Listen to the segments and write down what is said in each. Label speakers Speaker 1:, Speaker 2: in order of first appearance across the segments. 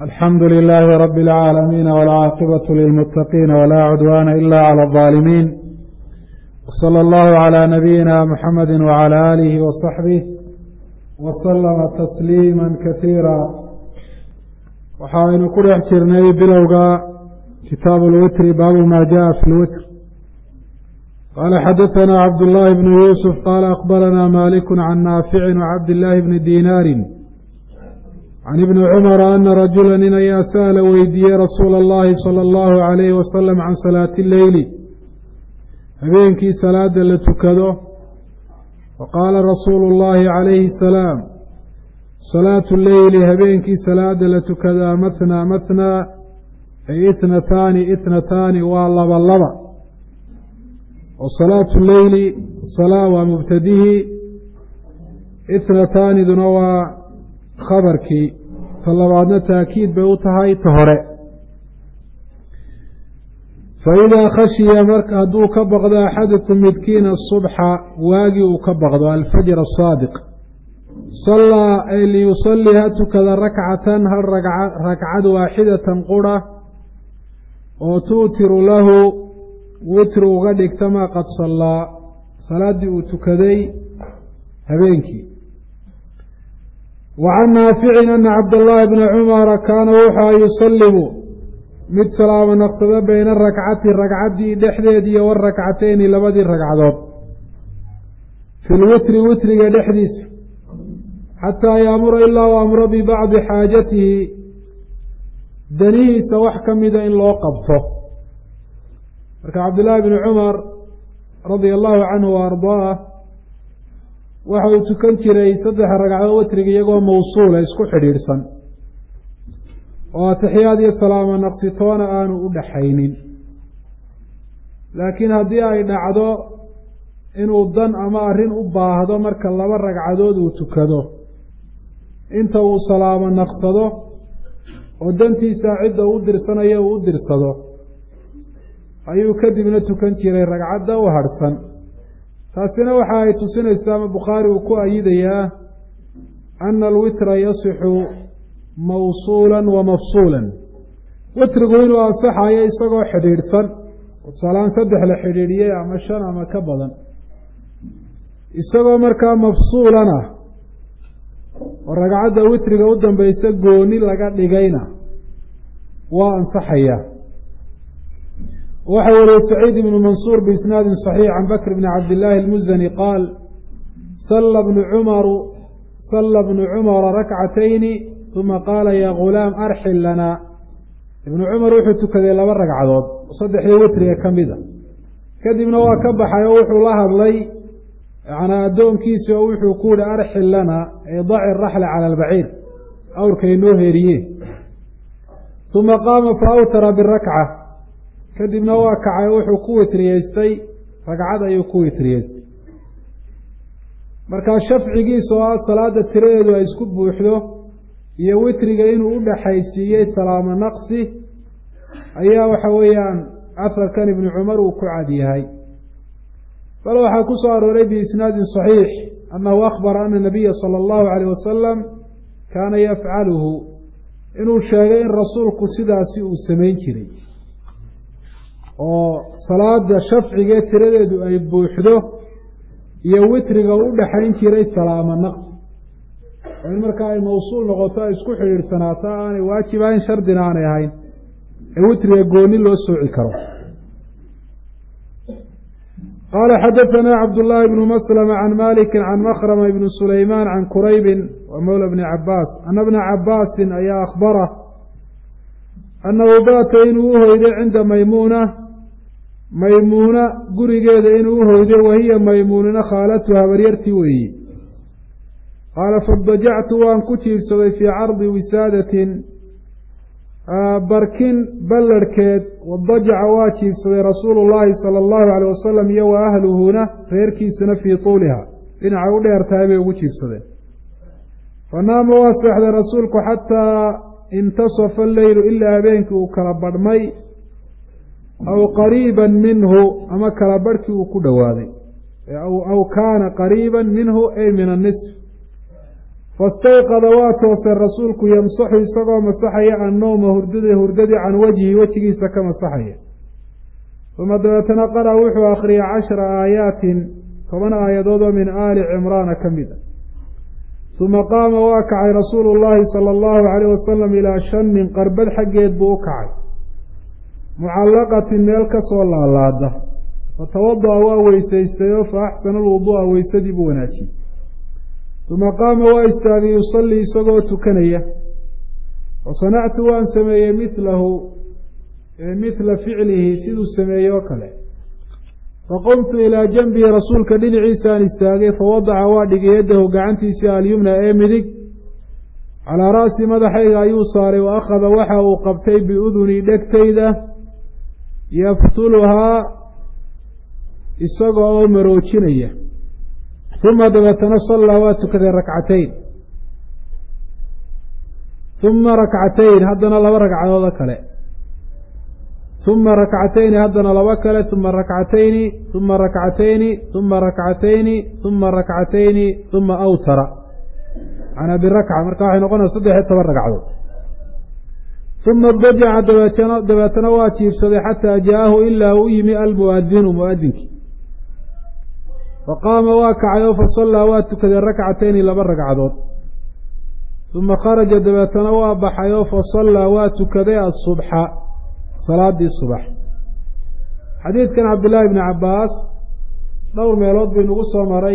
Speaker 1: alxamdu lilaahi rabi اlcaalamiina wاlcaaqibatu lilmuttaqiina walaa cudwaana ila clى اظaalimiin wslى allahu clى nabiyina muxamadi wclى aalihi wasaxbih waslama tasliima kasiira waxaynu ku dhex jirnay bilowga kitaabu lwitri baabu ma jaءa fi lwitr qaala xadaثana cabdullaahi bnu yuusuf qaala akbarana maliku can naafici wcabdillaahi bni dinaari can ibni cumara ana rajula nin ayaa sa'ala weydiiyey rasuula اllahi salى اllahu عalayhi wasalam can salaati اleyli habeenkii salaada la tukado faqaala rasuulu اllahi calayhi الsalaam salaatu leyli habeenkii salaada la tukadaa mathnaa mathnaa ay ithnataani ithnataani waa laba laba oo salaatu leyli salaa waa mubtadihii ithnataaniduna waa khabarkii ta labaadna taakiid bay u tahay ta hore fa idaa khashiya marka hadduu ka baqdo axadukum midkiina asubxa waagii uu ka baqdo alfajr asaadiq sallaa ay liyusallii ha tukada rakcatan hal ragcad waaxidatan qura oo tuutiru lahu witri uga dhigta maa qad sallaa salaaddii uu tukaday habeenkii wa can naaficin ana cabdallaahi bna cumara kaana wuxua yusallimu mid salaamo naqsado bayna rakcati ragcaddii dhexdeediiyo warakcatayni labadii ragcadood fi lwitri witriga dhexdiisa xataa yaamura ilaa u amro bibacdi xaajatihi danihiisa wax ka mida in loo qabto marka cabdillaahi bni cumar radia allahu canhu wa ardaah waxa uu tukan jiray saddexa ragcadood witriga iyagoo mawsuula isku xidhiidhsan oo atixiyaad iyo salaamo naqsitoona aanu u dhaxaynin laakiin haddii ay dhacdo inuu dan ama arrin u baahdo marka laba ragcadood uu tukado inta uu salaamo naqsado oo dantiisa cidda u dirsanayo uu u dirsado ayuu kadibna tukan jiray ragcadda u hadhsan taasina waxa ay tusinaysaa ama bukhaari uu ku ayidayaa ana alwitra yasixu mawsuulan wa mafsuulan witrigu inuu ansaxayo isagoo xidhiidhsan tusaalahaan saddex la xidhiidhiyey ama shan ama ka badan isagoo markaa mafsuulana oo ragcadda witriga u dambaysa gooni laga dhigayna waa ansaxaya waxa wariyey saciid ibnu mansuur biisnaadin صaxiix can bakr bni cabdillaahi اlmuzani qaal salla bnu cumaru salla bnu cumara rakcatayni uma qaala yaa gulaam arxil lanaa ibnu cumar wuxuu tukaday laba ragcadood oo saddexdii witriga ka mida kadibna waa ka baxay oo wuxuu la hadlay yanaa addoonkiisi oo wuxuu ku yihi arxil lanaa ay daci raxla cala albaciir awrkay noo heeriye uma qaama fa awtara birakca kadibna waa kacay wuxuu ku witriyeystay ragcad ayuu ku witriyeystay markaa shafcigiisa oo ah salaada tiradeedu ay isku buuxdo iyo witriga inuu u dhaxaysiiyey salaamo naqsi ayaa waxa weeyaan afarkan ibnu cumar uu ku cad yahay bal waxaa ku soo arooray biisnaadin صaxiix annahu akhbara ana nabiya sala allahu alayh wasalam kaana yafcaluhu inuu sheegay in rasuulku sidaasi uu samayn jiray oo salaada shafcigee tiradeedu ay buuxdo iyo witriga u dhaxayn jiray salaamo naqsi oo in markaa ay mawsuul noqoto ay isku xidhiidhsanaato aanay waajib ahayn shardina aanay ahayn ee witriga gooni loo sooci karo qaala xadaثana cabdullaahi bnu maslama can maliki can makrama ibni sulaymaan can quraybin wa mowla bni cabaas ana bna cabaasin ayaa akhbara annahu baata inuu u hoyday cinda maymuuna maymuuna gurigeeda inuu u hoyday wahiya maymuunina khaalatu habaryartii weeyi qaala fadajactu waan ku jiibsaday fii cardi wisaadatin barkin ballarhkeed wadajaca waa jiibsaday rasuulu llaahi sala allahu alayh wasalam iyo wa ahluhuna reerkiisuna fii tuuliha dhinacay u dheer tahay bay ugu jiibsadeen fa naama waa seexday rasuulku xataa intasafa alleylu ilaa habeenkii uu kala badhmay aw qariiban minhu ama kala barhkii uu ku dhowaaday aw kaana qariiban minhu ay min annisf fastayqada waa toosay rasuulku yamsaxu isagoo masaxaya annowma hurdada hurdadii can wajhi wejigiisa ka masaxaya uma dabeetana qara wuxuu akhriyay cashara aayaatin toban aayadood oo min aali cimraana ka mid a uma qaama waa kacay rasuulu llaahi sala allahu calayh wasalam ilaa shanin qarbad xaggeed buu u kacay mucallaqatin meel ka soo laalaada fatawada'a waa weysaystay oo fa axsana alwuduu'a weysadii buu wanaajiyey uma qaama waa istaagay yusallii isagoo tukanaya wa sanactu waan sameeyey milahu mithla ficlihi siduu sameeyey oo kale faqumtu ilaa janbihi rasuulka dhinaciisaan istaagay fawadaca waa dhigay yaddahu gacantiisii alyumna ee midig calaa ra'si madaxayga ayuu saaray wa akhada waxa uu qabtay biudunii dhegtayda yaftuluhaa isaga oo maroojinaya uma dabeetana sallaa waa tukaday rakcatayn uma rakcatayn haddana laba ragcadoodoo kale uma rakcatayni haddana laba kale uma rakcatayni uma rakcatayni uma rakcatayni uma rakcatayni uma awtara manaa birakca marka waxay noqonaysa saddex iyo toban ragcadood uma dajaca dabeetana dabeetana waa jiibsaday xataa jaahu ilaa u yimi almuadinu muadinkii faqaama waa kacay oo fasallaa waa tukaday rakcatayni laba ragcadood uma kharaja dabeetana waa baxay oo fasallaa waa tukaday asubxa salaadii subax xadiidkan cabdillaahi bni cabbaas dhowr meelood buu inagu soo maray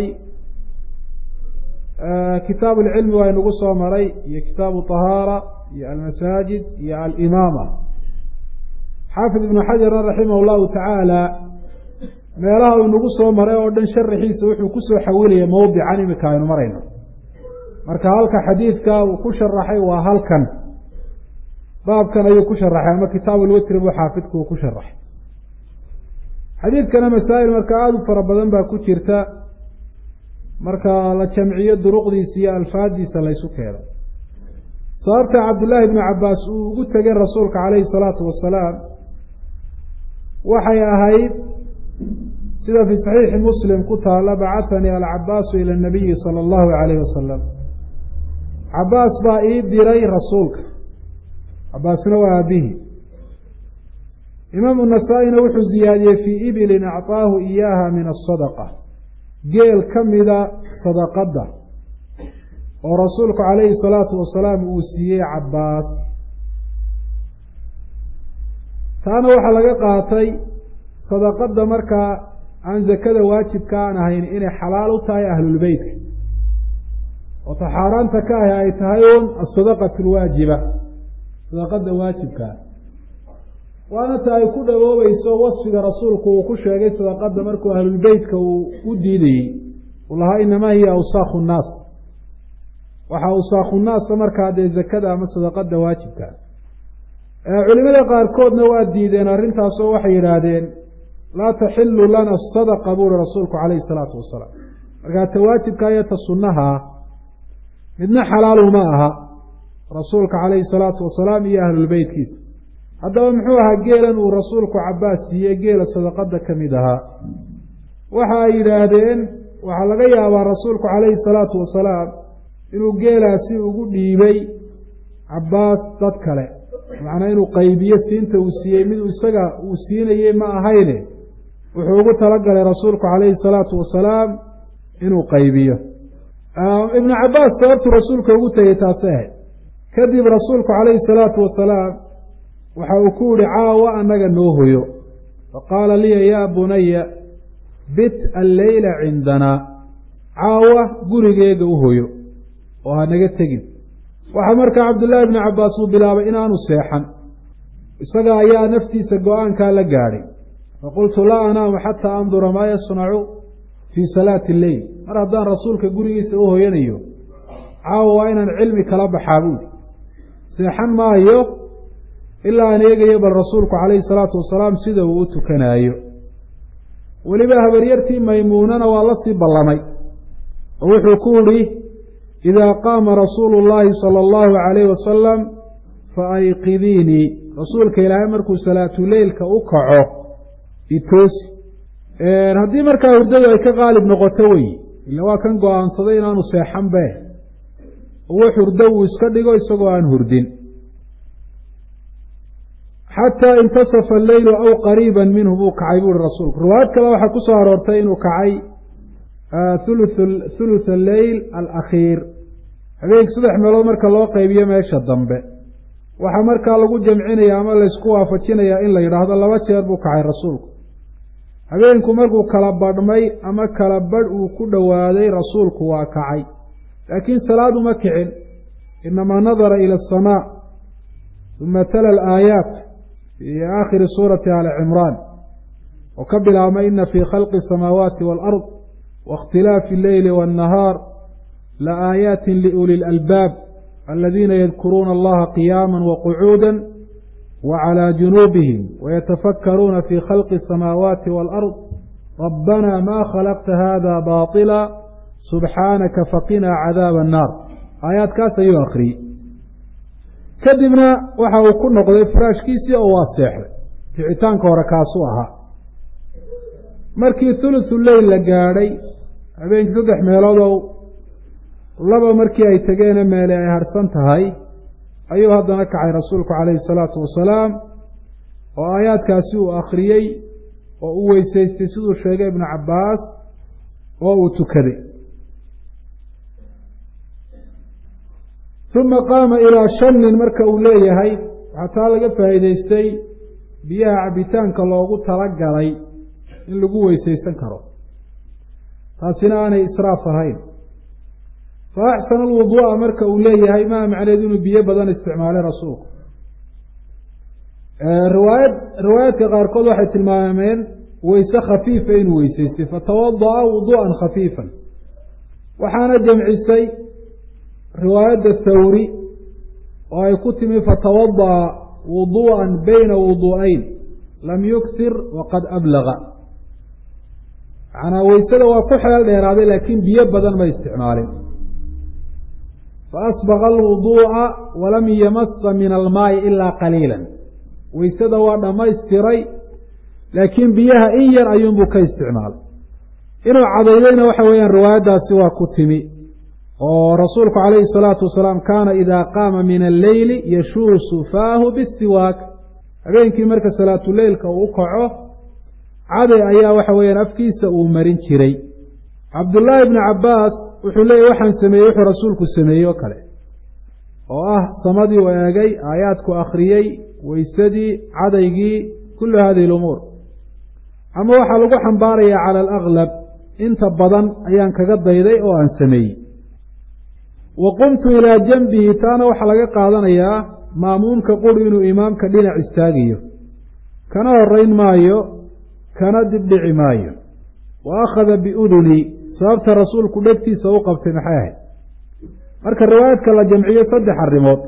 Speaker 1: kitaabu alcilmi waa inagu soo maray iyo kitaabu tahaara iyo almasaajid iyo alimaama xaafid ibnu xajarna raximah llahu tacaala meelaha uu inagu soo maray oo dhan sharaxiisa wuxuu kusoo xawilaya mowdican imika aynu marayno marka halka xadiidka uu ku sharaxay waa halkan baabkan ayuu ku sharaxay ama kitaab ulwitri buu xaafidku uu ku sharaxay xadiidkana masaa'il marka aada u fara badan baa ku jirta marka la jamciyo duruqdiisa iyo alfaadiisa laysu keeno sababta cabdillaahi bnu cabbaas uu ugu tegay rasuulka calayhi salaatu wasalaam waxay ahayd sida fii saxiixi muslim ku taala bacahanii alcabaasu ila nabiyi sala allahu calayhi wasalam cabaas baa ii diray rasuulka cabaasna waa aabihii imaamu nasaa-ina wuxuu ziyaadiyey fii ibilin acطaahu iyaaha min asadaqa geel ka mida sadaqadda oo rasuulku calayhi salaatu wasalaam uu siiyey cabaas taana waxaa laga qaatay sadaqadda markaa aan zakada waajibka aan ahayn inay xalaal u tahay ahlulbeytka oo ta xaaraanta ka ahi ay tahay un asadaqatu lwaajiba sadaqada waajibkaa waana ta ay ku dhawoobayso wasfiga rasuulku uu ku sheegay sadaqada markuu ahlulbeytka uu u diidayey uu lahaa inamaa hiya awsaakhu nnaas waxaa awsaakhu nnaasa markaa dee zakada ama sadaqada waajibka culimada qaarkoodna waa diideen arrintaasoo waxay yidhaahdeen laa taxilu lana sadaqa buuri rasuulku calayhi salaatu wasalaam markaa ta waajibka iyo ta sunnahaa midna xalaalu ma aha rasuulka calayhi salaatu wasalaam iyo ahlulbeytkiisa haddaba muxuu ahaa geelan uu rasuulku cabaas siiyey geela sadaqada ka mid ahaa waxa ay yidhaahdeen waxaa laga yaabaa rasuulku calayhi salaatu wasalaam inuu geelaasi ugu dhiibay cabaas dad kale macnaa inuu qaybiyo siinta uu siiyey mid isaga uu siinayey ma ahayne wuxuu ugu talagalay rasuulku calayhi salaatu wasalaam inuu qaybiyo ibnu cabaas sababtuu rasuulka ugu tegey taasi ahayd kadib rasuulku calayhi salaatu wasalaam waxa uu ku yihi caawa annaga noo hoyo faqaala liya yaa bunaya bit alleyla cindanaa caawa gurigeega u hoyo oo ha naga tegin waxaa markaa cabdullaahi bnu cabbaas uu bilaabay inaanu seexan isaga ayaa naftiisa go-aankaa la gaadhay faqultu laa anaamu xataa andura maa yasnacu fii salaati lleyl mar haddaan rasuulka gurigiisa u hoyanayo caawa waa inaan cilmi kala baxaa buuli seexan maayo ilaa aan eegayo bal rasuulku calayhi salaatu wasalaam sida uu u tukanaayo weliba habaryartii maymuunana waa la sii ballamay oo wuxuu ku idhi idaa qaama rasuulu llaahi sala allahu calayhi wasalam fa ayqidiinii rasuulka ilaahay markuu salaatuleylka u kaco itoosi haddii markaa hurdadu ay ka qaalib noqoto wey ila waa kan go-aansaday inaanu seexan be uwa hurdo uu iska dhigo isagoo aan hurdin xataa intasafa alleylu aw qariiba minhu buu kacay buuhi rasuulku riwaayad kale waxaa ku soo aroortay inuu kacay thuluth alleyl alakhiir habeenkii saddex meelood marka loo qaybiyo meesha dambe waxaa markaa lagu jamcinaya ama laysku waafajinayaa in la yidhaahdo laba jeer buu kacay rasuulku habeenku markuu kala badhmay ama kala badh uu ku dhowaaday rasuulku waa kacay laakiin salaad uma kicin inamaa nadara ila asamaa uma tala alaayaat fii aakhiri suurati ali cimraan oo ka bilaabma ina fii khalqi asamaawaati waalard waاkhtilaafi alleyli waannahaar la aayaatin liuli lalbaab aladiina yadkuruuna allaha qiyaama waqucuuda wclى junuubihim wayatafakkaruuna fi khalqi الsamaawaati wاlأrض rabbana ma khalaqta hada baطila subxaanaka faqinaa cadaaba الnaar aayaadkaas ayuu akriyey kadibna waxa uu ku noqday firaashkiisii oo waa seexday kicitaanka hore kaasuu ahaa markii thuluthu leyl la gaadhay habeenkii saddex meeloodow laba markii ay tegeene meele ay harsan tahay ayuu haddana kacay rasuulku calayhi salaatu wasalaam oo aayaadkaasi uu akhriyey oo uu weysaystay siduu sheegay ibnu cabbaas oo uu tukaday uma qaama ilaa shanin marka uu leeyahay waxaa taa laga faa'iidaystay biyaha cabitaanka loogu talagalay in lagu weysaysan karo taasina aanay israaf ahayn fa axsana alwuduu'a marka uu leeyahay maa macneed inuu biyo badan isticmaalay rasuulku riwaayad riwaayaadka qaarkood waxay tilmaameen weyse khafiifa inuu weysaystay fatawada'a wuduu'an khafiifan waxaana jamcisay riwaayadda thawri oo ay ku timi fatawada'a wuduu'an bayna wuduu'ayn lam yuksir waqad ablaga macnaa weysada waa ku xeel dheeraaday laakiin biyo badan ma isticmaalin faasbaqa alwuduu'a walam yamasa min almaayi ilaa qaliila weysada waa dhammaystiray laakiin biyaha in yar ayuunbuu ka isticmaalay inuu cadaydayna waxa weeyaan riwaayaddaasi waa ku timi oo rasuulku calayhi salaatu wasalaam kaana idaa qaama min alleyli yashuusu faahu bisiwaak habeenkii marka salaatuleylka uu u kaco caday ayaa waxa weeyaan afkiisa uu marin jiray cabdullaahi ibnu cabbaas wuxuu leeyahy waxaan sameeyey wuxuu rasuulku sameeyey oo kale oo ah samadii u eegay aayaadku akhriyey weysadii cadaygii kullu hadihi lumuur ama waxaa lagu xambaarayaa cala alaglab inta badan ayaan kaga dayday oo aan sameeyey wa qumtu ilaa janbihi taana waxaa laga qaadanayaa maamuumka quri inuu imaamka dhinac istaagayo kana horayn maayo kana dibdhici maayo wa akhada biudunii sababta rasuulku dhegtiisa u qabtay maxay ahayd marka riwaayadka la jamciyo saddex arrimood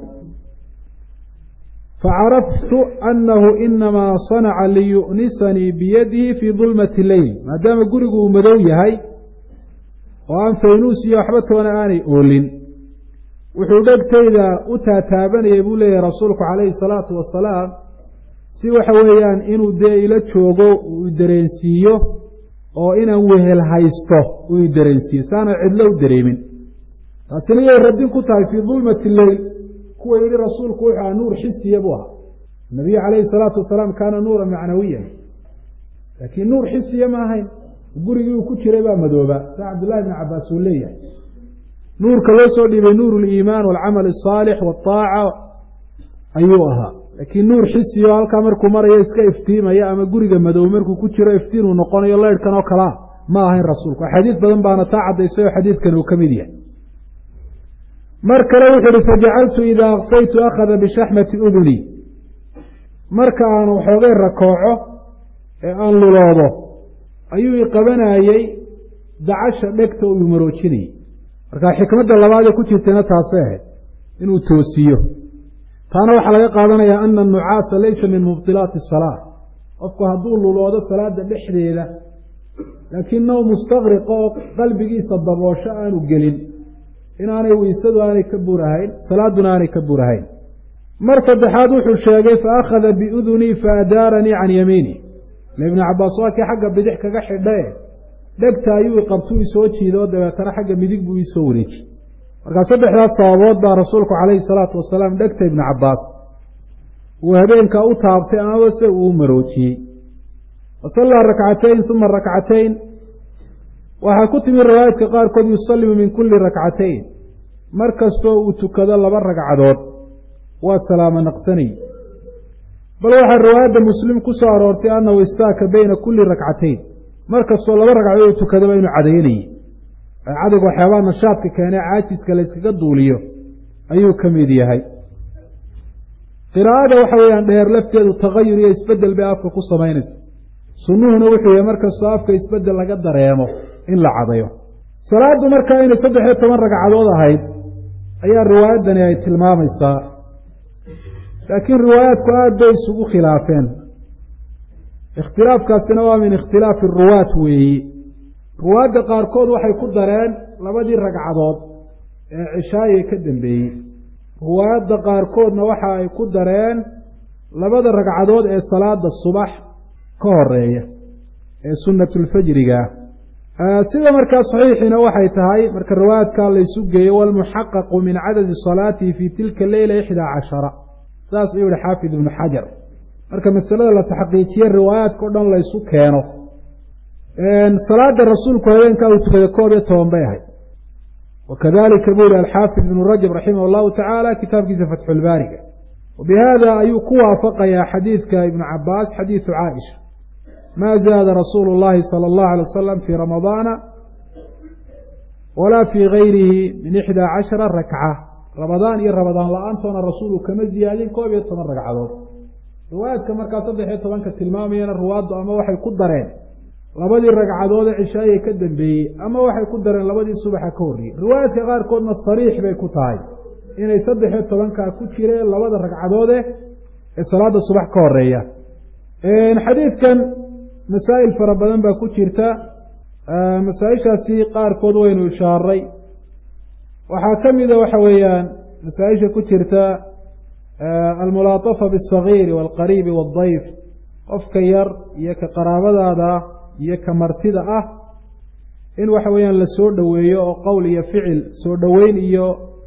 Speaker 1: facaraftu annahu inamaa sanaca liyu'nisanii biyadihi fii dulmati leyl maadaama gurigu uu madow yahay oo aan faynuus iyo waxba toona aanay oolin wuxuu dhegtayda u taataabanayay buu leeyahay rasuulku calayhi salaatu wasalaam si waxa weeyaan inuu dee ila joogo uu dareensiiyo oo inaan wehel haysto uu i dareensiiyo saana cidlo u dareemin taasina yay raddin ku tahay fii dulmati leyl kuwa yidhi rasuulku wuxuu aha nuur xisiya buu ahaa nabiyu calayhi salaatu wasalaam kaana nuuran macnawiyan laakiin nuur xisiya ma ahayn gurigii uu ku jiray baa madooba saa cabdullahi bni cabbaas uu leeyahay nuurka loo soo dhiibay nuur liimaan walcamal asaalix waaaca ayuu ahaa laakiin nuur xisiyo halkaa markuu marayo iska iftiimaya ama guriga madow markuu ku jiro iftiin uu noqonayo leyrhkan oo kalea ma ahayn rasuulku axaadiis badan baana taa caddaysay oo xadiidkan uu ka mid yahay mar kale wuxuu uhi fajacaltu idaa akfaytu akhada bishaxmati udunii marka aan waxoogay rakooco ee aan luloodo ayuu i qabanayey dacasha dhegta uu maroojinayey marka xikmadda labaadee ku jirtayna taasay ahayd inuu toosiyo taana waxaa laga qaadanayaa ana anucaasa laysa min mubdilaati asalaa qofku hadduu luloodo salaada dhexdeeda laakiin now mustaqriqa oo qalbigiisa daboosho aanu gelin inaanay weysadu aanay ka burahayn salaaduna aanay ka burahayn mar saddexaad wuxuu sheegay fa akhada biudunii fa adaaranii can yamiini ile ibnu cabbaas waa kii xagga bidix kaga xidhae dhegta ayuu qabtuu isoo jiiday oo dabeetana xagga midig buu iisoo wareeji markaa saddexdaas sababood baa rasuulku calayhi salaatu wasalaam dhegta ibnu cabbaas uu habeenkaa u taabtay amaba se uu u maroojiyey wasallaa rakcatayn uma rakcatayn waxaa ku timi riwaayadka qaarkood yusallimu min kulli rakcatayn mar kastoo uu tukado laba ragcadood waa salaamo naqsanay bal waxaa riwaayadda muslim ku soo aroortay annahu istaaka beyna kulli rakcatayn mar kastoo laba ragcadood uu tukadaba inuu cadaynayey cadayga waxyaabaha nashaadka keenee caajiska la yskaga duuliyo ayuu ka mid yahay qiraa'ada waxa weeyaan dheer lafteedu tagayur iyo isbeddel bay afka ku samaynaysa sunnuhuna wuxuu yahay markastoo afka isbeddel laga dareemo in la cadayo salaaddu markaa inay saddex iyo toban ragcadood ahayd ayaa riwaayaddani ay tilmaamaysaa laakiin riwaayaadku aada bay isugu khilaafeen ikhtilaafkaasina waa min ikhtilaafi ruwaat weeyi ruwaadda qaarkood waxay ku dareen labadii ragcadood ee cishaaye ka dambeeyey ruwaadda qaarkoodna waxa ay ku dareen labada ragcadood ee salaada subax ka horeeya ee sunnatulfajriga sida markaa saxiixiina waxay tahay marka riwaayadkaa laysu geeyo walmuxaqaqu min cadadi salaatihi fii tilka leyla ixdaa cashara saas ayuu yihi xaafid ibnu xajar marka masalada la taxqiijiye riwaayaadka o dhan laysu keeno salaada rasuulku habeenkaa uu tukaday koob iyo toban bay ahayd wakadalika buu yihi alxaafid ibnu rajab raximah allahu tacaala kitaabkiisa fatxulbaariga wabihada ayuu ku waafaqayaa xadiidka ibnu cabaas xadiidu caaisha ma zaada rasuulu اllahi salى اllahu alay wasalam fii ramadaana walaa fii gayrihi min ixdaa cashara rakca ramadaan iyo ramadaan la-aantoona rasuulu kama ziyaadin koob iyo toban ragcadood riwaayaadka markaa saddex iyo tobanka tilmaamayana ruwaaddu ama waxay ku dareen labadii ragcadoode cishaayay ka dambeeyey ama waxay ku dareen labadii subaxa ka horreeyey riwaayaadka qaarkoodna sariix bay ku tahay inay saddex iyo tobankaa ku jireen labada ragcadoode ee salaada subax ka horeeya xadiidkan masaa'il fara badan baa ku jirta masaa-ishaasi qaarkood waynu ishaaray waxaa ka mida waxa weeyaan masaa-isha ku jirta almulaatafa biاsagiiri wاlqariibi wاldayf qofka yar iyo ka qaraabadaada iyo ka martida ah in waxa weeyaan la soo dhoweeyo oo qowl iyo ficil soo dhoweyn iyo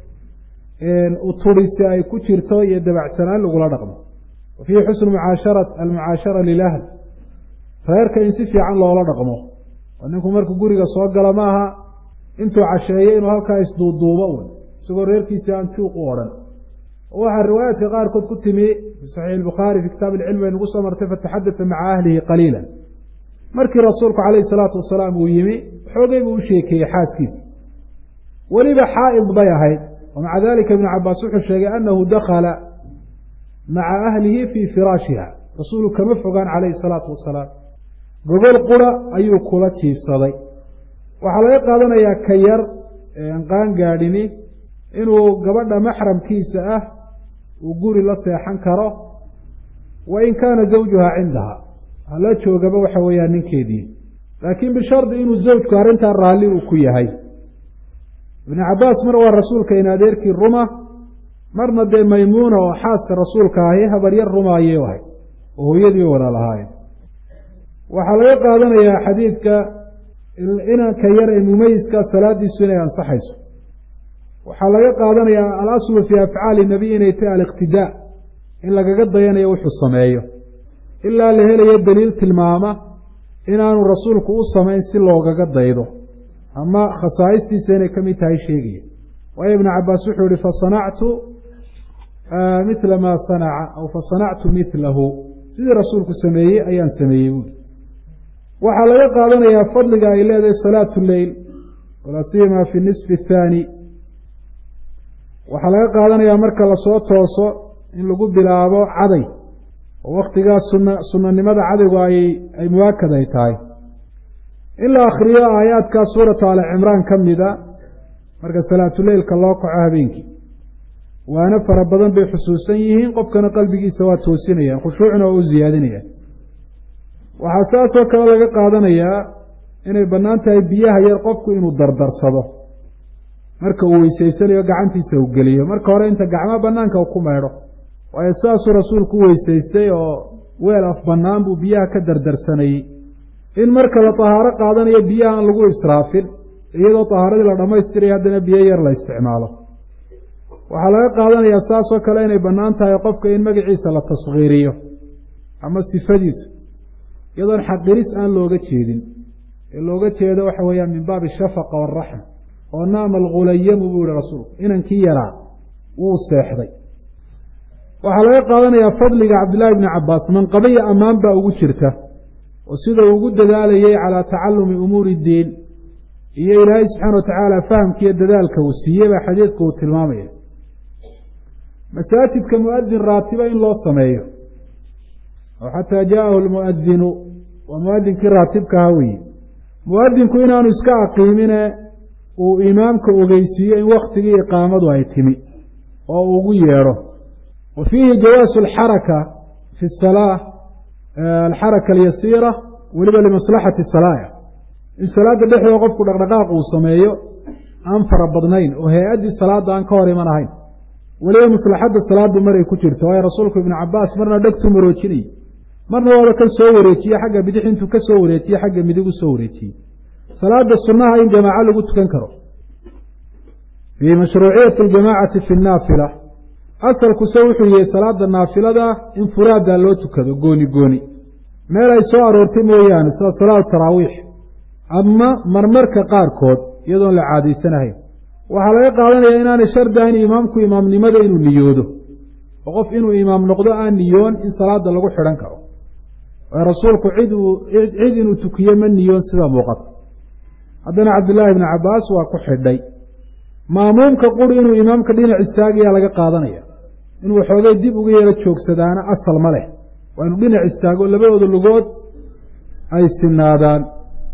Speaker 1: uturisi ay ku jirto iyo dabacsanaan lagula dhaqmo wa fiihi xusnu mucaashara almucaashara lilahl reerka in si fiican loola dhaqmo oo ninku markuu guriga soo galo ma aha intuu casheeyo inuu halkaa isduuduubo un isagoo reerkiisi aan juuq u odhan waxaa riwaayaadka qaarkood ku timi fi saxiix albukhaari fi kitaab ilcilm bay nagu soo martay fataxadasa maca ahlihi qaliila markii rasuulku calayhi salaatu wasalaam uu yimi xoogay buu u sheekeeyey xaaskiisa weliba xaa'id bay ahayd wa maca dalika ibnu cabaas wuxuu sheegay annahu dakhala maca ahlihi fii firaashiha rasuulu kama fogaan calayhi salaatu wasalaam gogol qura ayuu kula jiifsaday waxaa laga qaadanayaa ka yar eean qaan gaadhini inuu gabadha maxramkiisa ah uu guri la seexan karo wa in kaana zawjuha cindaha hala joogaba waxa weeyaan ninkeedii laakiin bishardi inuu zawjku arrintaa raalli uu ku yahay ibnu cabaas mar waa rasuulka in adeerkii ruma marna dee maymuuna oo xaaska rasuulka ahi habaryar ruma ayay ahay oo hooyadii walaal ahaayeen waxaa laga qaadanayaa xadiidka inanka yar ee mumayiska salaadiisu inay ansaxayso waxaa laga qaadanayaa alaslu fii afcaali nabiy inay tahay aliqtidaa in lagaga dayanayo wuxuu sameeyo ilaa la helayo daliil tilmaama inaanu rasuulku u samayn si loogaga daydo ama khasaa'istiisa inay ka mid tahay sheegaya waayo ibnu cabaas wuxuu yihi fasanactu mila maa sanaca aw fasanactu milahu sidii rasuulku sameeyey ayaan sameeyey buuli waxaa laga qaadanayaa fadliga ay leedahay salaatu leyl walaa siyama fi nisfi athaani waxaa laga qaadanayaa marka lasoo tooso in lagu bilaabo caday oo waktigaas suna sunanimada cadaygu ay ay muwaakad ay tahay in la akhriyo aayaadkaa suuratu ali cimraan ka mida marka salaatuleylka loo kaco habeenkii waana fara badan bay xusuusan yihiin qofkana qalbigiisa waa toosinayaan khushuucna waa u ziyaadinayaan waxaa saasoo kale laga qaadanayaa inay bannaan tahay biyaha yar qofku inuu dardarsado marka uu weysaysanayo gacantiisa u geliyo marka hore inta gacmo banaanka ku maydho waayo saasuu rasuulku u weysaystay oo weel af bannaan buu biyaha ka dardarsanayey in marka la tahaaro qaadanayo biyaha aan lagu israafin iyadoo tahaaradii la dhammaystiraya haddana biyo yar la isticmaalo waxaa laga qaadanayaa saasoo kale inay bannaan tahay qofka in magaciisa la taskhiiriyo ama sifadiisa iyadoon xaqiris aan looga jeedin ee looga jeedo waxa weeyaan min baabi shafaqa waaraxma oo naama algulayamu buu yihi rasuulku inankii yaraa wuu seexday waxaa laga qaadanayaa fadliga cabdillaahi bni cabbaas manqabiya ammaan baa ugu jirta oo sida uu ugu dadaalayay calaa tacalumi umuuri iddiin iyo ilaahay subxaana wa tacaala fahamkiiyo dadaalka uu siiyey baa xadiidku uu tilmaamaya masaajidka muadin raatiba in loo sameeyo oo xataa jaa'ahu lmuadinu waa muadinkii raatibkaha weeye muadinku inaanu iska aqiimine uu imaamka ogeysiiyo in waktigii iqaamadu ay timi oo uu ugu yeedho wa fiihi jawaasu alxaraka fi salaa alxaraka alyasiira weliba limaslaxati salaaya in salaadda dhexdooda qofku dhaqdhaqaaq uu sameeyo aan fara badnayn oo hay-addii salaadda aan ka hor iman ahayn weliba maslaxadda salaaddu maray ku jirto waayo rasuulku ibnu cabaas marna dhegtuu maroojinayay marna waaba ka soo wareejiye xagga bidix intuu ka soo wareejiye xagga midig u soo wareejiyey salaada sunnaha in jamaaco lagu tukan karo fii mashruuciyati aljamaacati fi naafila asalkuse wuxuu yihi salaada naafilada in furaadaa loo tukado gooni gooni meel ay soo aroortay mooyaane sida salaatu taraawiix ama marmarka qaarkood iyadoon la caadaysanahayn waxaa laga qaadanayaa inaanay shardi ahayn imaamku imaamnimada inuu niyoodo oo qof inuu imaam noqdo aan niyoon in salaada lagu xidhan karo waayo rasuulku cid uu cid inuu tukiyo ma niyoon sida muuqata haddana cabdillaahi bni cabbaas waa ku xidhay maamuumka quri inuu imaamka dhinac istaagayaa laga qaadanaya inuu waxoogay dib uga yaro joogsadaana asal ma leh waa inuu dhinac istaago labadooda lugood ay sinaadaan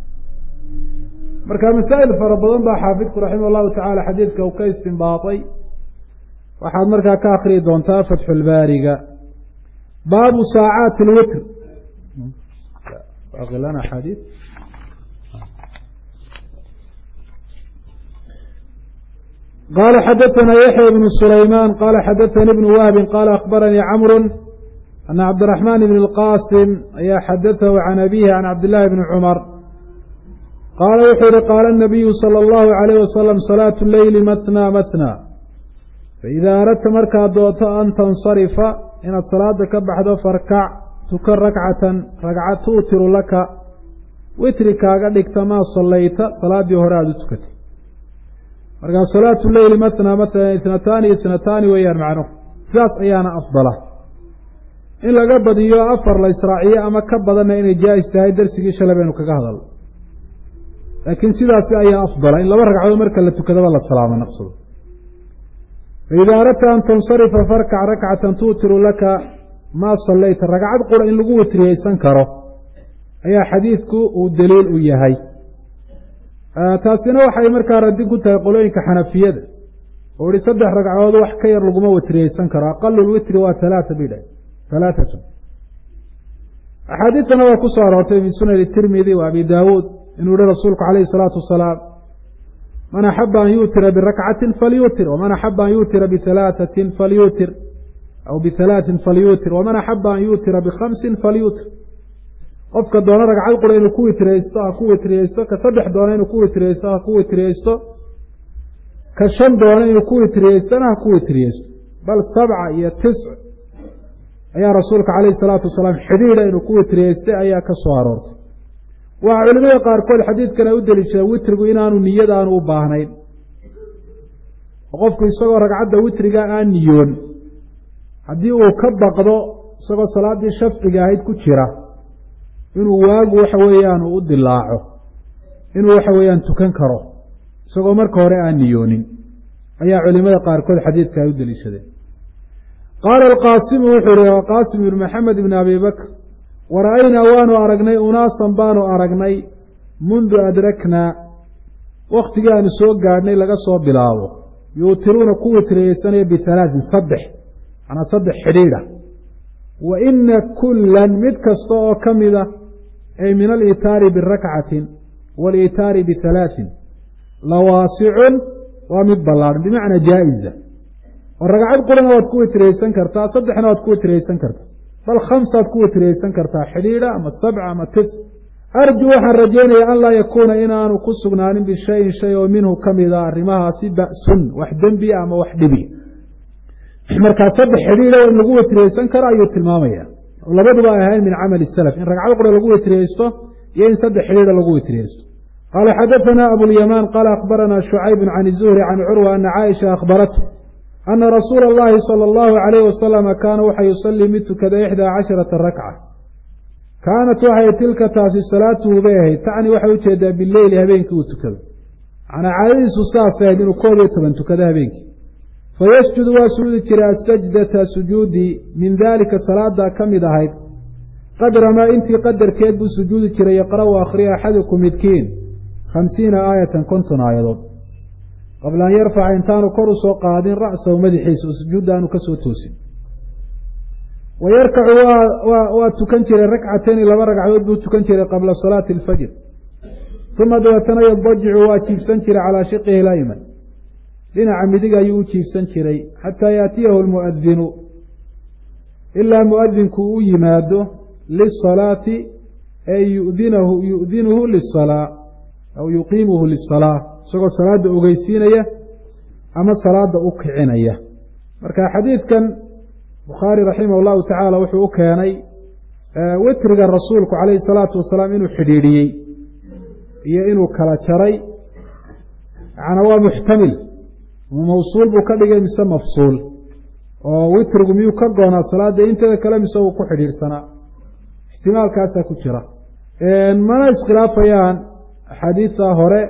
Speaker 1: marka masaa'il fara badan baa xaafidku raximah allahu tacaala xadiidka uu ka istinbaatay waxaad markaa ka akhriyi doontaa fatxulbaariga baabu saacaati alwitr qala xadaثna yaحya bn sulayman qala xadaثani bn wahbi qala akhbaranii camru ana cabdiraxman bn اlqasim ayaa xadaثahu can abihi can cabdillahi bni cumar qaala wuxuu yihi qaala الnabiyu salى اllahu عalayh wasalam salaatu leyli mathnى mathnى faida aradta markaad doonto an tansarifa inaad salaada ka baxdo farkac tukan rakcatan ragca tuutiru laka witri kaaga dhigta maa sallayta salaaddii hore aada u tukatay markaa salaatu leyli mathnaa mathalan itnataani itnataani weeyaan macnuhu sidaas ayaana afdala in laga badiyo afar la israaciyo ama ka badanna inay jaa-is tahay darsigii shalay baynu kaga hadalno laakiin sidaasi ayaa afdala in laba ragcadood marka la tukadaba la salaamo naqsado faida aradta an tansarifa farkac rakcatan tuutiru laka maa sallayta ragcad qura in lagu witriyeysan karo ayaa xadiidku uu daliil u yahay taasina waxay markaa radin ku tahay qolooyinka xanafiyada oo ihi saddex ragcadood wax ka yar laguma witriyeysan karo aqalu lwitri waa halaata bay dhahay halaatatun axaadiidtana waa ku soo aroortay min sunani tirmidi wa abi daawuud inuu yihi rasuulku calayhi salaatu wasalaam man axaba an yuutira birakcatin falyuutir waman axaba an yuutira bihalaaثatin falyuutir aw bihalaaثin falyuutir waman axaba an yuutira bikhamsin falyuutir qofka doona ragcad qura inuu ku witriyeysto ha ku witriyeysto ka saddex doona inuu ku witriyeysto ha ku witriyeysto ka shan doona inuu ku witriyeystona ha ku witriyeysto bal sabca iyo tisc ayaa rasuulka calayhi salaatu wasalaam xidhiidha inuu ku witriyeystay ayaa ka soo aroortay waxaa culimada qaarkood xadiidkana u deliishada witrigu inaanu niyad aanu u baahnayn oo qofku isagoo ragcadda witriga aan niyoon haddii uu ka baqdo isagoo salaaddii shafciga ahayd ku jira inuu waagu waxa weeyaan uu u dilaaco inuu waxa weeyaan tukan karo isagoo marka hore aan niyoonin ayaa culimada qaarkood xadiidka ay u deliishadeen qaala alqaasimu wuxuu yihi qaasim ibnu maxamed ibni abi bakr wara-aynaa waanu aragnay unaasan baanu aragnay mundu adraknaa wakhtigii aanu soo gaadhnay laga soo bilaabo yuutiruuna ku witriyeysanaya bihalaatin saddex manaa saddex xidhiidha wa ina kullan mid kasta oo ka mida ay min aliitaari birakcatin waaliitaari bihalaatin lawaasicun waa mid ballaadhan bimacnaa jaa-iza oo ragcad qurana waad ku witriyeysan kartaa saddexna waad ku witriyeysan kartaa bal khamsaad ku witriyeysan kartaa xidhiidha ama sabca ama tis arju waxaan rajaynaya an laa yakuuna inaanu ku sugnaanin bishayin shay oo minhu ka mida arrimahaasi ba'sun wax dembi ama wax dhibi markaa saddex xidhiidha in lagu wetriyeysan karo ayuu tilmaamaya oo labaduba ay ahayn min camali salaf in ragcado qura lagu wetriyeysto iyo in saddex xidhiidha lagu wetriyeysto qaala xadaثana abulyamaan qaala akhbarana shucayb can الzuhri can curwa ana caaisha akhbarathu ana rasuula اllahi salى اllahu عalayh wasalama kaana waxa yusalii mid tukada ixdaa casharata rakca kaanat waxay tilka taasi salaatuhu bay ahayd tacni waxay ujeedaa bileyli habeenkii uu tukado macnaa caadadiisu saasay ahayd inuu koob iyo toban tukado habeenkii fayasjudu waa sujuudi jiray asajdata sujuudi min daalika salaadaa ka mid ahayd qadra maa intii qadarkeed buu sujuudi jiray yaqra'u akhriya axadukum midkiin khamsiina aayatan konton aayadood qabla an yarfaca intaanu kor u soo qaadin ra'sahu madaxiisa oo sujuudda aanu ka soo toosin wa yarkacu waa tukan jiray rakcatayni laba ragcadood buu tukan jiray qabla salaati alfajr uma dabeetana yadajicu waa jiibsan jiray calaa shiqihi layman dhinaca midig ayuu u jiibsan jiray xataa yaatiyahu lmu'adinu ilaa mu'adinku u yimaado lisalaati ee yudinahu yu'dinuhu lisalaa aw yuqiimuhu lisalaa isagoo salaadda ogeysiinaya ama salaadda u kicinaya marka xadiidkan bukhaari raximah llahu tacaala wuxuu u keenay witriga rasuulku calayhi salaatu wasalaam inuu xidhiidhiyey iyo inuu kala jaray macnaa waa muxtamil mawsuul buu ka dhigay mise mafsuul oo witrigu miyuu ka goonaa salaada inteeda kale mise uu ku xidhiidhsanaa ixtimaalkaasaa ku jira mana iskhilaafayaan axaadiidta hore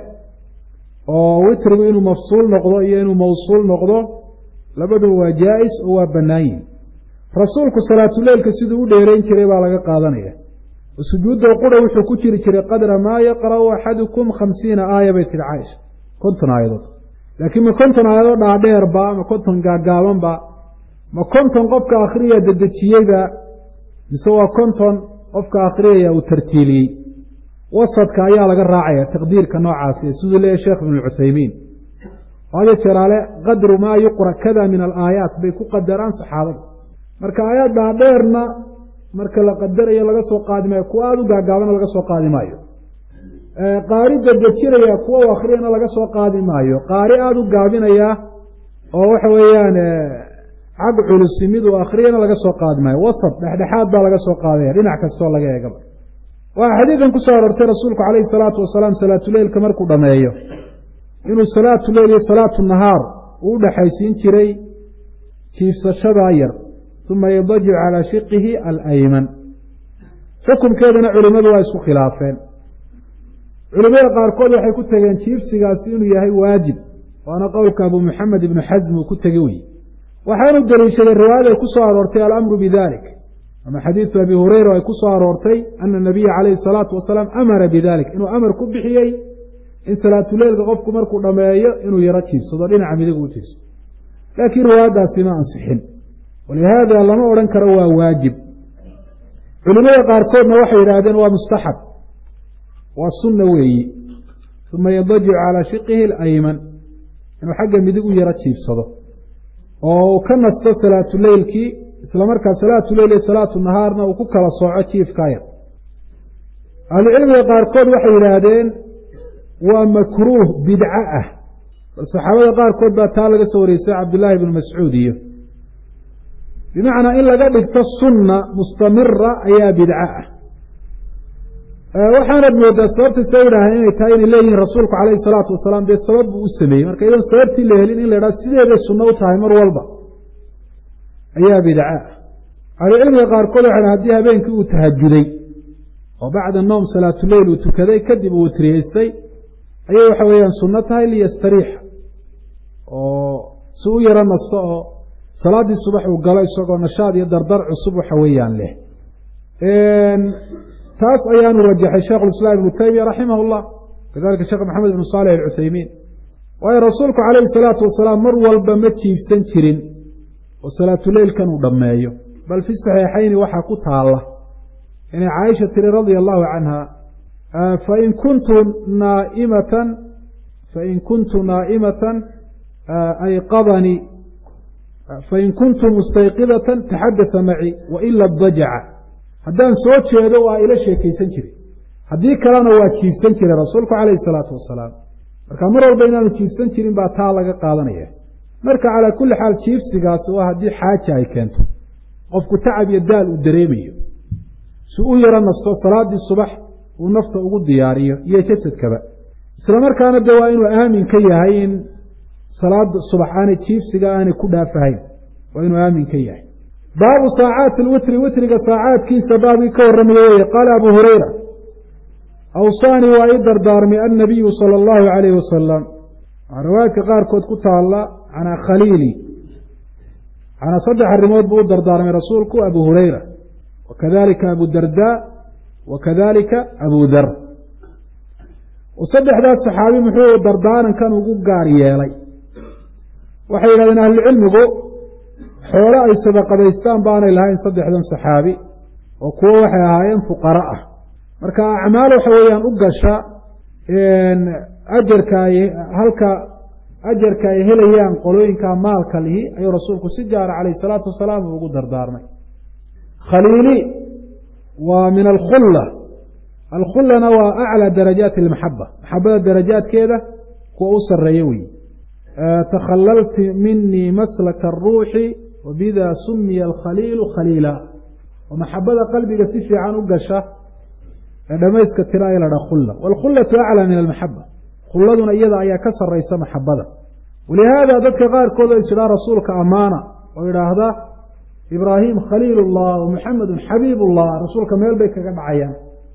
Speaker 1: oo witrigu inuu mafsuul noqdo iyo inuu mawsuul noqdo labaduba waa jaa-is oo waa bannaayin rasuulku salaatuleilka siduu u dheerayn jiray baa laga qaadanaya oo sujuudda qura wuxuu ku jiri jiray qadra maa yaqra'u axadukum khamsiina aaya bay tihi caaisha konton aayadood laakiin ma konton aayadood dhaadheerba ma konton gaagaabanba ma konton qofka akhriyaya dedejiyeyba mise waa konton qofka akhriyaya uu tartiiliyey wasadka ayaa laga raacaya taqdiirka noocaasi siduu leeyahy sheekh ibnu cuthaymiin hada jeraale qadru maa yuqra kada min alaayaat bay ku qadaraan saxaabada marka aayaad dhaadheerna marka la qadarayo laga soo qaadi maayo kuwa aada u gaagaabana laga soo qaadi maayo qaari dedejinaya kuwa u akhriyana laga soo qaadi maayo qaari aada u gaabinaya oo waxa weeyaan xag culusi mid uu akhriyana laga soo qaadi maayo wasad dhexdhexaad baa laga soo qaadaya dhinac kastoo laga eegaba waxaa xadiidan ku soo aroortay rasuulku calayhi salaatu wasalaam salaatuleilka markuu dhammeeyo inuu salaatu leyl iyo salaatu nahaar uu u dhexaysiin jiray jiifsashadaa yar uma yadajic calaa shiqihi alayman xukunkeedana culimmadu waa isku khilaafeen culimada qaarkood waxay ku tegeen jiifsigaasi inuu yahay waajib waana qowlka abu maxamed ibnu xasm uu ku tegi weye waxaanu deliishaday riwaayada ay ku soo aroortay alamru bidalik ama xadiidu abi hureyra ay ku soo aroortay ana nabiya calayhi salaatu wasalaam amara bidalik inuu amar ku bixiyey in salaatuleilka qofku markuu dhammeeyo inuu yaro jiibsado dhinaca midigu u jiibsado laakiin riwaayaddaasi ma ansixin walihaada lama odhan karo waa waajib culimada qaarkoodna waxay yidhaahdeen waa mustaxab waa sunna weeyi uma yadajicu calaa shiqihi alayman inuu xagga midig u yaro jiibsado oo uu ka nasto salaatuleylkii isla markaa salaatuleyl iyo salaatu nahaarna uu ku kala sooco jiifkaa yar ahlucilmiga qaarkood waxay yidhaahdeen waa makruuh bidco ah bal saxaabada qaarkood baa taa laga soo wareysay cabdillaahi ibnu mascuud iyo bimacnaa in laga dhigto sunna mustamira ayaa bidco ah waxaanad moodaa sababta sa yidhaaheen inay tahay inay leeyihiin rasuulku calayhi salaatu wasalaam dee sabab buu u sameeyey marka iyadoon sababtii la helin in la idhaha sideeday sunno u tahay mar walba ayaa bidco ah ahlucilmiga qaarkood waxay dhaha haddii habeenkii uu tahajuday oo bacda noom salaatuleyl uu tukaday kadib uu witriyeystay ayay waxa weeyaan sunno tahay liyastariixa oo si u yaro nasto oo salaaddii subax uu galo isagoo nashaad iyo dardar cusub waxa weeyaan leh taas ayaanu rajaxay sheikhulislaam ibnu taymiya raximah llah kadalika sheekh maxamed ibnu saalix alcuthaymiin waayo rasuulku calayhi salaatu wasalaam mar walba ma jiifsan jirin oo salaatuleylkan uu dhammeeyo bal fi saxiixayni waxaa ku taalla inay caaisha tiri radia allahu canha fain kuntu naaimatan fain kuntu naa'imatan ayqadanii fain kuntu mustayqidatan taxadasa macii waila dajaca haddaan soo jeedo waa ila sheekaysan jiray haddii kalena waa jiifsan jiray rasuulku calayhi salaatu wasalaam marka mar walba inaanu jiifsan jirin baa taa laga qaadanaya marka calaa kulli xaal jiifsigaas waa haddii xaaja ay keento qofku tacab iyo daal uu dareemayo si u yaro nasto salaaddii subax uu nafta ugu diyaariyo iyo jasadkaba isla markaana de waa inuu aamin ka yahay in salaada subax aanay jiifsiga aanay ku dhaafahayn waa inuu aamin ka yahay baabu saacaati lwitri witriga saacaadkiisa baabkii ka warramaya weye qaala abu hurayra awsaanii waa ii dardaarmay annabiyu sala allahu calayhi wasalam waxaa riwaayadka qaarkood ku taalla canaa khaliili canaa saddex arrimood buu u dardaarmay rasuulku abu hurayra wa kadalika abu darda wa kadalika abu dar saddexdaas saxaabi muxuu dardaarankan ugu gaar yeelay waxay yidhahdeen ahlucilmigu xoolo ay sadaqadaystaan baanay lahayn saddexdan saxaabi oo kuwo waxay ahaayeen fuqara ah marka acmaal waxa weeyaan u gasha ajarka ay halka ajarka ay helayaan qolooyinka maalka lihi ayuu rasuulku si gaara calayhi salaatu wasalaam ugu dardaarmay khaliili waa min alkhulla alkhullana waa aclى darajaati اlmaxaba maxabada darajaadkeeda kuwa u sareeya wey takhalalti minii maslaka الruuxi wabida sumiya alkhaliilu khaliila oo maxabada qalbiga si fiican u gasha ee dhamayska tira ay ladha khulla wاlkhullaةu aclى min almaxaba khulladuna iyada ayaa ka saraysa maxabada walihaada dadka qaarkood oo isdhaa rasuulka amaana oo idhaahda ibraahim khaliil اllah wmuxamedu xabiib اllah rasuulka meel bay kaga dhacayaan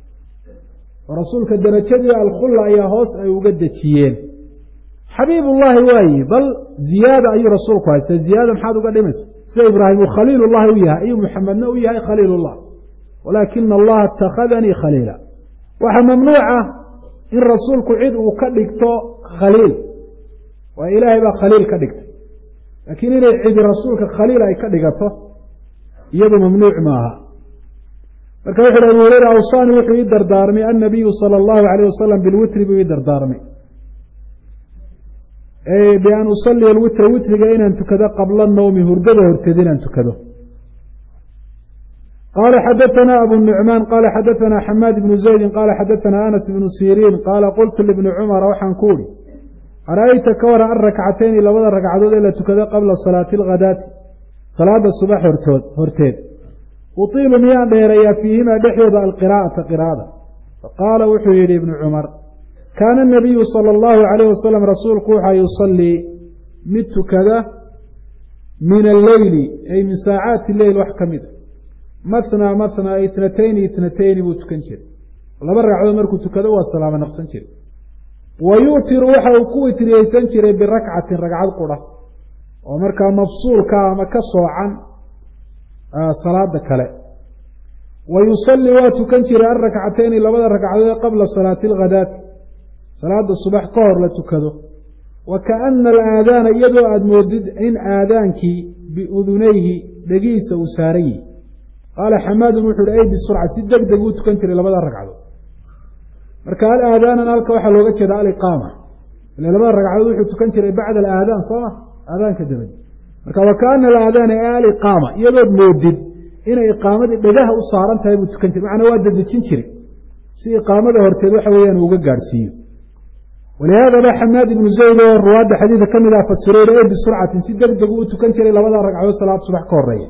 Speaker 1: oo rasuulka darajadii alkhulla ayaa hoos ay uga dejiyeen xabiibullaahi waaye bal ziyaada ayuu rasuulku haystay ziyaada maxaad uga dhimaysa sida ibraahim uu khaliilullahi u yahay ayuu muxamedna u yahay khaliilullah walaakina allaha itakhadanii khaliila waxaa mamnuuca in rasuulku cid uu ka dhigto khaliil waa ilaahay baa khaliil ka dhigtay laakiin inay cidi rasuulka khaliil ay ka dhigato iyadu mamnuuc maaha marka wuxu uhi abu hureyra awsaani wuxuu ii dardaarmay annabiyu sala allahu alayh wasalam bilwitri buu ii dardaarmay bian usaliya alwitra witriga inaan tukado qabla nawmi hurgada horteed inaan tukado qaala xadaثana abu nucmaan qaala xadaثana xamaad ibnu zaydin qaala xadaثana anas ibnu siriin qaala qultu libni cumara waxaan ku uhi ara'ayta ka waran an rakcatayni labada ragcadood ee la tukado qabla salaati alghadaati salaada subax hortood horteed utiilu miyaan dheereeyaa fiihimaa dhexdooda alqiraa'ata qiraa'ada faqaala wuxuu yidhi ibnu cumar kaana anabiyu sala allahu calayh wasalam rasuulku waxaa yusallii mid tukada min alleyli ay min saacaati leyl wax ka mid a mathnaa mathnaa itnatayni itnatayni buu tukan jiray laba ragcadood markuu tukado waa salaamo naqsan jiray wa yu'tiru waxa uu ku witriyeysan jiray birakcatin ragcad qura oo markaa mafsuulka ama ka soocan salaada kale wa yusallii waa tukan jiray alrakcatayni labada ragcadood qabla salaati alghadaati salaada subax ka hor la tukado wa kaana alaadaana iyadoo aada moodid in aadaankii biudunayhi dhegihiisa uu saaran yihi qaala xamaadun wuxu uhi ay bisurca si deg deg uu tukan jiray labada ragcadood marka alaadaanan halka waxaa looga jeeda aliqaama ile labada ragcadood wuxuu tukan jiray bacda alaadaan sooma aadaanka dabadi marka wa kaana alaadaana ee aliqaama iyadood moodid inay iqaamadii dhegaha u saaran tahay buu tukan jiray macnaa waa dadejin jiray si iqaamada horteed waxa weeyaan uga gaadhsiiyo walihaada ba xamaad ibnu zayd oo ruwaadda xadiidka ka mid ah fasirayna ee bisurcatin si deg deg uu tukan jiray labada ragcadood salaad subax ka horeeya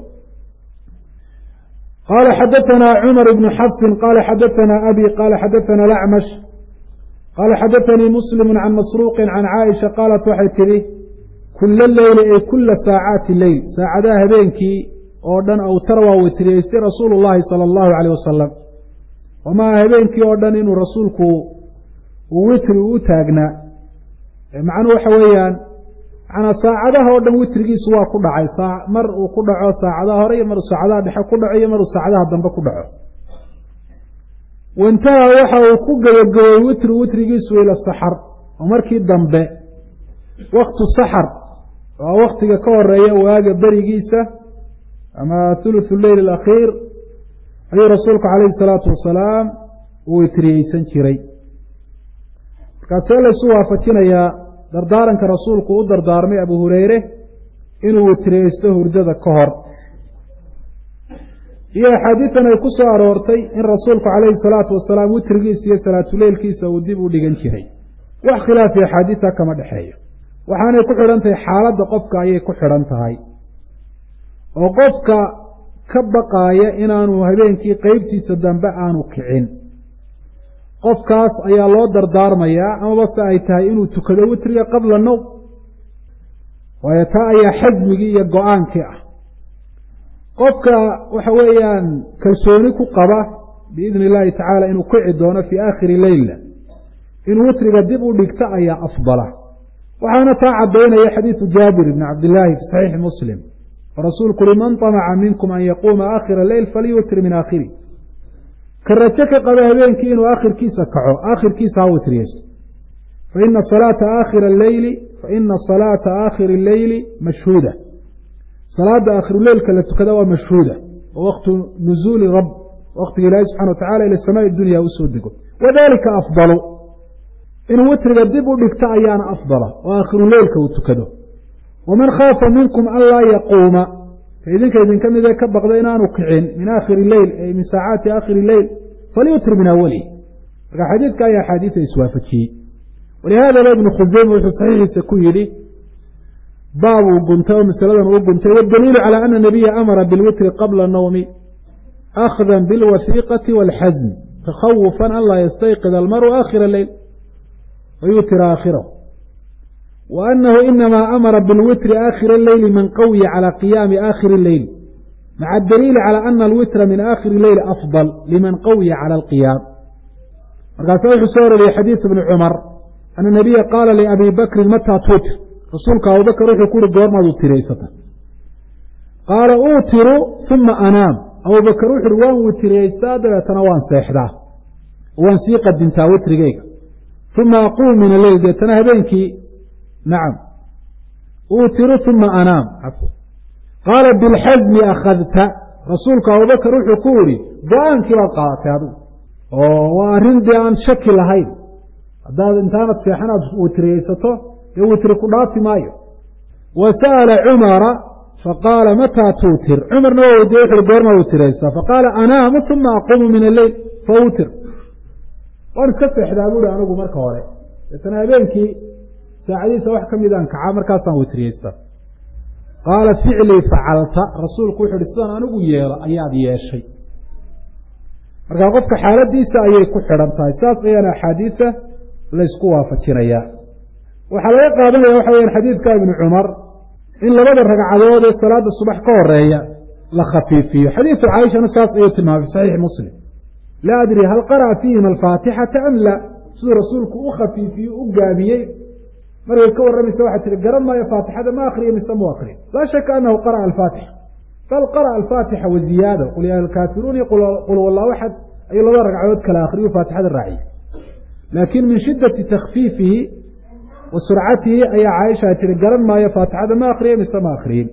Speaker 1: qaala xadaanaa cumar ibnu xafsin qaala xadaanaa abi qaala xadaanaa lacmash qaala xadaanii muslimu can masruuqin can caaisha qaalat waxay tidhi kula leyli ay kula saacaati leyl saacadaha habeenkii oo dhan awtar waa witriyeystay rasuulu llaahi sala allahu caleyh wasalam wamaa habeenkii oo dhan inuu rasuulku uu witri u taagnaa macnuhu waxa weeyaan manaa saacadaha oo dhan witrigiisu waa ku dhacay mar uu ku dhaco saacadaha hore iyo maruu saacadaha dhexe ku dhaco iyo maruu saacadaha dambe ku dhaco waintaha waxa uu ku gabagabay witri witrigiisu ila saxar oo markii dambe waktu saxar waa waktiga ka horeeya waaga berigiisa ama thuluthu leyl alakhiir ayuu rasuulku calayhi salaatu wasalaam uu witriyeysan jiray markaasee laysu waafajinayaa dardaaranka rasuulku u dardaarmay abu hureyre inuu witriyeysto hurdada ka hor iyo axaadiidan ay ku soo aroortay in rasuulku calayhi salaatu wasalaam witrigiisa iyo salaatuleylkiisa uu dib u dhigan jiray wax khilaafi axaadiidta kama dhexeeyo waxaanay ku xidhan tahay xaaladda qofka ayay ku xidhan tahay oo qofka ka baqaaya inaanu habeenkii qeybtiisa dambe aanu kicin qofkaas ayaa loo dardaarmayaa amaba se ay tahay inuu tukado witriga qabla nowm waayo taa ayaa xasmigii iyo go-aankii ah qofka waxa weeyaan kalsooni ku qaba biidni illaahi tacaala inuu kici doono fii aakhiri leyla inuu witriga dib u dhigto ayaa afdala waxaana taa caddaynaya xadiidu jaabir ibni cabdillaahi fi saxiixi muslim oo rasuulku uri man طamaca minkum an yaquuma aakhira leyl falyutir min aakhiri ka rajo ka qaba habeenkii inuu aakhirkiisa kaco aakhirkiisa ha witriyeysto faina salaata aakhira leyli faina salaata aakhiri leyli mashhuuda salaada aakhiruleylka la tukada waa mashhuuda oo waktu nuzuuli rab waktiga ilaahi subxana wa tacala ila samaai dunya usoo dego wadalika afdalu inuu witriga dib u dhigto ayaana afdala oo aakhiruleylka uu tukado waman khaafa minkum an laa yaquuma ka idinka idinka mid ee ka baqda inaanu kicin min aakhiri leyl ay min saacaati aakhiri leyl falyutir min awalihi marka xadiidka ayaa axaadiida iswaafajiyey walihaadaba ibnu khuseyme wuxuu saxiixiisa ku yidhi baab uu guntay oo masaladan uu guntay waاdaliilu calى ana nabiya amara bilwitri qabla nawmi akhda biاlwasiiqati wاlxasm takhawufan an laa yastayqid almaru aakhira leyl wayutira aakhirahu wa anahu inama amara bilwitri aakhira leyli man qawiya calى qiyaami aakhiri leyl maca adaliili calى ana alwitra min aakhiri leyli afضal liman qawiya calى alqiyaam markaasa wuxuu soo ororiyey xadiiث bni cumar ana nabiya qaala liabi bakrin mataa tuutir rasuulka abubakr wuxuu ku uhi goormaad utiraysata qaala uutiru uma anaam abubakr wuxu uhi waan witiraystaa dabeetana waan seexdaa waan sii qadintaa witrigeyga uma aquum min aleyl deetana habeenkii nacam uutiru uma anaam qaala bilxasmi akhadta rasuulku abubakr wuxuu ku yihi go-aankii baad qaadatay adigu oo waa arrin dee aan shaki lahayn haddaad intaanad seexan aad witriyeysato dee witri ku dhaafi maayo wa sa'ala cumara faqaala mataa tuutir cumarna waa weydiye wuxuui goormaa witiraysaa faqaala anaamu uma aquumu min alleyl fawtir waan iska seexdaa buuhi anigu marka hore deetana habeenkii saacadiisa wax ka midaan kacaa markaasaan witriyeystaa qaala ficlii facalta rasuulku wuxu uhi sidaan anigu yeelo ayaad yeeshay marka qofka xaaladiisa ayay ku xidhan tahay saas ayaana axaadiida laysku waafajinayaa waxaa laga qaadanaya waxa weyaan xadiidka ibni cumar in labada ragcadood ee salaada subax ka horeeya la khafiifiyo xadiidu caaishana saas ayuu tilmaamay fi saxiixi muslim laa adri hal qara'a fiihima alfaatixata am la siduu rasuulku u khafiifiye u gaabiyey markay ka warramaysa waxay tihi garan maayo faatixada ma akriyo mise mu akriyo laa shaka anahu qara'a alfaatixa bal qara'a alfaatixa wa ziyaada qul yaa alkaafiruun iyo qul wallahu axad ayuu laba ragcadood kala akhriyu faatixada raaciyey laakiin min shiddati takhfiifihi wa surcatihi ayaa caaisha tiri garan maayo faatixada ma akriye mise ma akriyin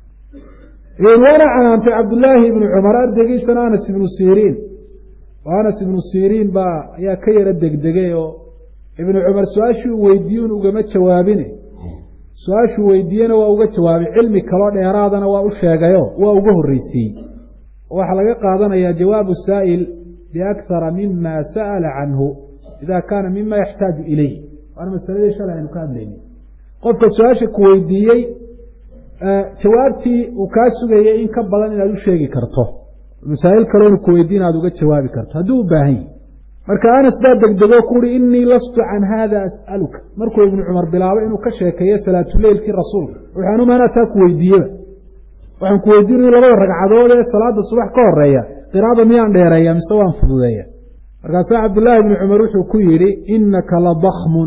Speaker 1: waana canaantay cabdullaahi ibnu cumar ardaygiisana anas ibnu siriin oo anas ibnu siriin baa ayaa ka yaro degdegay oo ibnu cumar su-aashuu weydiiyun ugama jawaabine su-aashuu weydiiyena waa uga jawaabay cilmi kaloo dheeraadana waa u sheegayo waa uga horreysiiyey oo waxaa laga qaadanayaa jawaabu saa'il biakhara mima sa'ala canhu ida kaana mima yaxtaaju ilayh waana masaladii shalay aynu ka hadlaynay qofka su-aasha ku weydiiyey jawaabtii uu kaa sugayay in ka badan inaad u sheegi karto masaa'il kaloo inu ku weydiin aad uga jawaabi karto hadduu u baahan yahi marka anas baa degdego ku uhi inii lastu can hada as'aluka markuu ibnu cumar bilaabo inuu ka sheekeeyo salaatuleylkii rasuulka waxaan umaanaa taa ku weydiiyeba waxaan ku weydiinaya labada ragcadood ee salaada subax ka horeeya qiraada miyaan dheereeya mise waan fududeeya markaasaa cabdullaahi ibni cumar wuxuu ku yidhi inaka la dakmun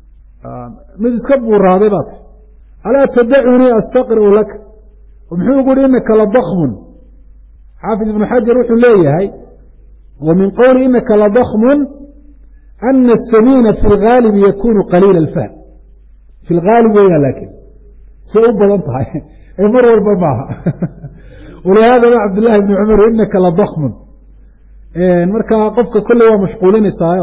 Speaker 1: mid iska buuraaday baad alaa tadacunii astaqri'u laka muxuu ugu yihi inaka la dakmun xaafid ibnu xajar wuxuu leeyahay wa min qowli inaka la dakmun ana asamiina fi lgaalibi yakunu qaliila alfahm fi lgaalib weya laakiin say u badan tahay ee mar walba maaha walihaadaba cabdullahi ibni cumar inaka la dakmun markaa qofka kolley waa mashquulinaysaayo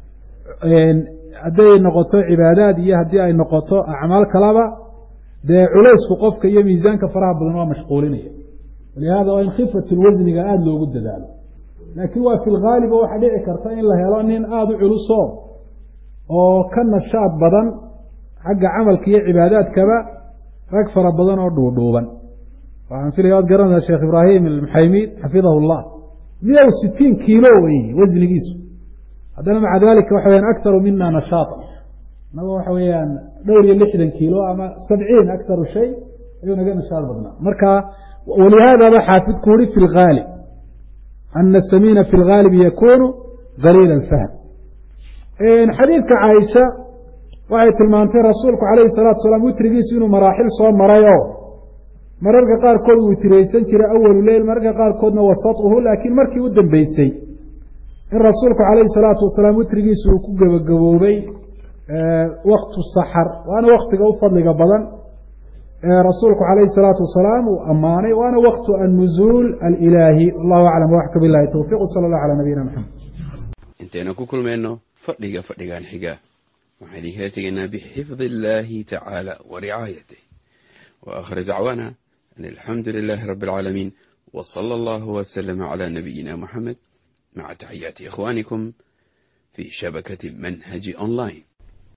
Speaker 1: hadday noqoto cibaadaad iyo haddii ay noqoto acmaal kalaba dee culaysku qofka iyo miisaanka faraha badan waa mashquulinaya walihaada waa in khifat lwasniga aada loogu dadaalo laakiin waa fi lgaaliba waxaa dhici karta in la helo nin aada u culuso oo ka nashaad badan xagga camalka iyo cibaadaadkaba rag fara badan oo dhuudhuuban waxaan filaya waad garanaysaa sheekh ibraahim almuxaymiid xafidahu llah miya sitiin kiilo wey wasnigiisu haddana maca dalika waxa weyaan aktaru mina nashaata naga waxa weeyaan dhowr iyo lixdan kiilo ama sabciin aktaru shay ayuu naga nashaad badnaa marka walihaadaba xaafidku uri fi lgaalib ana samiina fi lgaalib yakunu galiila alfahm xadiidka caaisha waxay tilmaantay rasuulku calayhi salaatu salaam witrigiisu inuu maraaxil soo maray oo mararka qaarkood uu witraysan jiray awalu leyl mararka qaarkoodna wasatuhu laakiin markii u dambeysay in rasuulku calayhi salaatu wasalaam witrigiisu uu ku gebagaboobay waktu saxar waana waktiga u fadliga badan rasuulku calayhi salaatu wasalaam uu ammaanay waana waktu annuzuul alilaahi wallahu aclam waxka bilahi towfiq sala allah calaa nabiyina maxamed
Speaker 2: intaynu ku kulmayno fadhiga fadhigan xiga waxaan idinkala tegaynaa bixifdi illaahi tacaala wa ricaayatih wa aakhir dacwaana an alxamdu lilaahi rabbi alcaalamiin wa sala allahu wasalama calaa nabiyina muxamed maca taxiyaati ikhwaanikum fii shabakati manhaji online